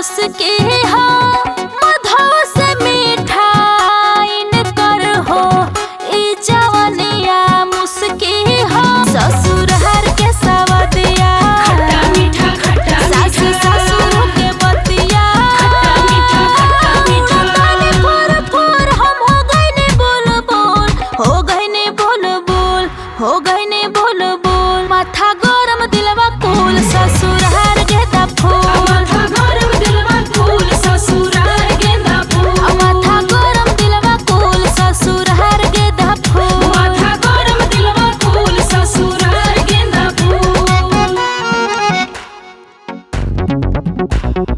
मुस्की हो मधो से मिठाइन कर हो ई जवनिया मुस्की हो ससुर हर के सवदिया खट्टा मीठा खट्टा सास मीठा ससुर के बतिया खट्टा मीठा खट्टा मीठा ताने फोर फोर हम हो गइने बोल बोल हो गइने बोल बोल हो गइने बोल बोल माथा गरम दिलवा कुल ससुर हर गेदा फूल माथा गरम दिलवा फूल ससुराल गेंदा फूल माथा गरम दिलवा कुल ससुर हर गेदा फूल माथा गरम दिलवा फूल ससुराल गेंदा फूल